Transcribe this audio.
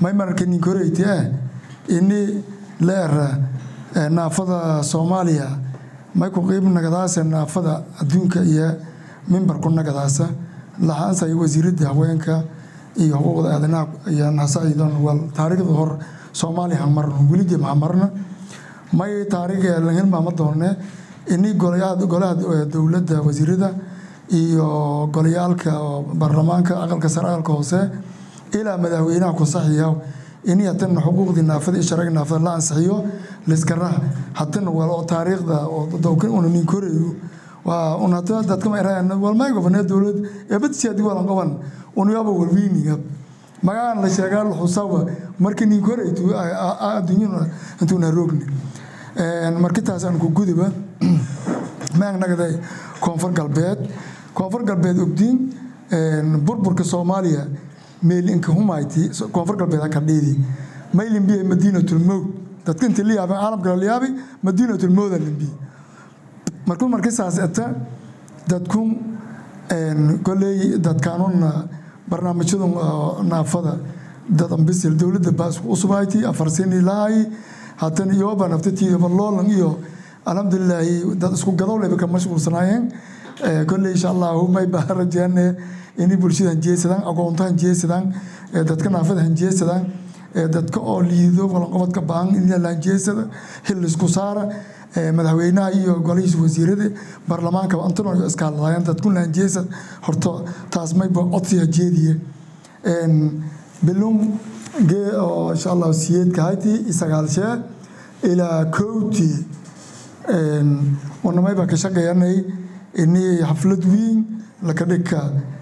may marka ninkoreyte ah ini leera naafada soomaaliya may ku qiib nagadaasa naafada adduunka iyo mimbarku nagadaasa laxaansay wasiiradda haweenka iyo xuquuqda aadanaha iyo nasaciidan wal taariikhda hor soomaaliya hamarno weligii mahamarna may taariikh lahilmaama doone ini golaha dowladda wasiirada iyo golayaalka baarlamaanka aqalka sare aqalka hoose ilaa madaxweynaha ku saxiya ini hatana xuquuqdii naafada iyo sharciga naafada la ansixiyo liskaraha hatana wal oo taariikhda oo dowkan una nin korayo waa un hata dadka ma iraan wal may gobonee dowlad eebadsi hadii walan qaban un yaaba walwiiniga magaan la sheegaa la xusawa markii nin koraytu adduunyada intuuna roogni markitaas aan ku guduba maang nagaday koonfur galbeed koonfur galbeed ogdiin burburka soomaaliya meylinka humayti koonfur galbeed ka dhiidi maylimbiya madiinatulmowd dadka inta la yaabeen caalamka la yaabay madiinatulmowda limbi markuu markii saas eta dadku koley dadkaanuna barnaamijyada naafada dad ambisil dowladda baas usubayti afar sini lahay haatan iyoba naftatiidaba loolan iyo alxamdulilaahi dad isku gadowleba ka mashquulsanaayeen kolley insha allahu may baa rajeene inay bulshada hanjeesadaan aqoonto hanjeesadaan dadka naafada hanjeesadaan dadka oo liido walanqobadka baahan in la hanjeesada xil isku saara madaxweynaha iyo golihiisa wasiirada baarlamaanka antano iskaaladaayeen dadkuna hanjeesad horto taas mayba codsiga jeediye bilum gee oo insha allahu siyeedka hayti isagaalshee ilaa kowti wanamayba ka shaqeeyanay ini xaflad weyn laka dhigka